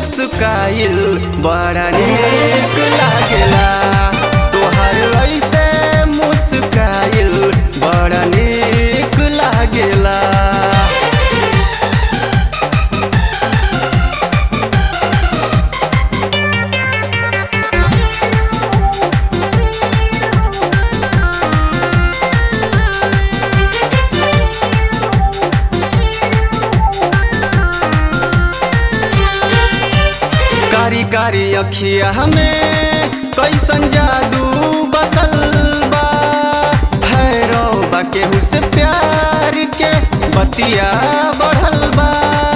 मुस्काइल बड़ा नीक लागेला तोहर ऐसे मुस्काइल बड़ा नीक लागेला कारी कारी अखिया हमें कैसन जादू बसल बा भैरो बा केहू से प्यार के बतिया बढ़ल बा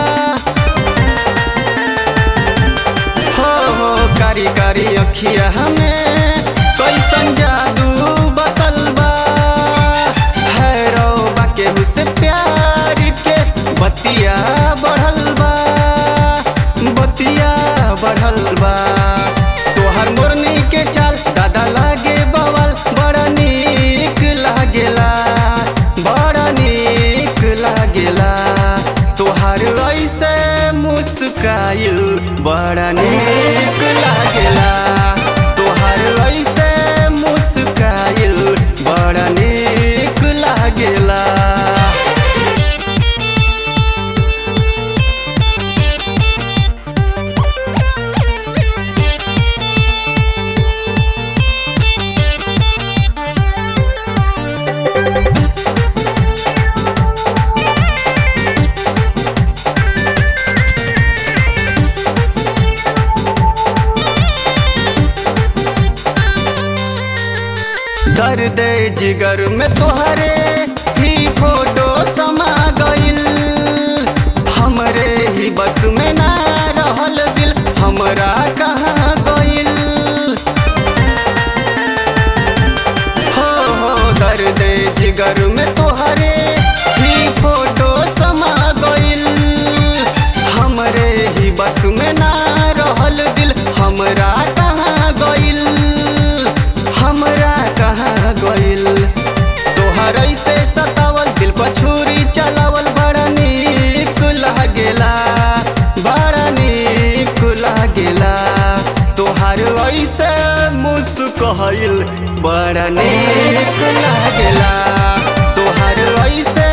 हो हो कारी कारी अखिया हमें कैसन जादू बसल बा भैरो बा केहू से प्यार के बतिया बढ़ल बा बतिया बढ़ल बा तोहर मोरनी के चाल दादा लागे बवल बड़ा नीक लागेला बड़ा नीक लागेला तोहर ऐसे मुस्काइल बड़ा नीक लागेला तोहर ऐसे मुस्काइल बड़ा नीक लागेला दर्द जिगर में तोहरे ही फोटो समा गइल हमरे ही बस में ना रहल दिल हमरा कहाँ गइल हो हो दर्द जिगर में तोहरे ही फोटो समा गइल हमरे ही बस में ना रहल दिल हमरा कहाँ गइल हमरा कहाँ गइल तोहर ऐसे सतावल दिल पर छुरी चलावल बड़ा नीक लागेला बड़ा नीक लागेला तोहर ऐसे मुस्कहल बड़ा नीक लागेला तोहर ऐसे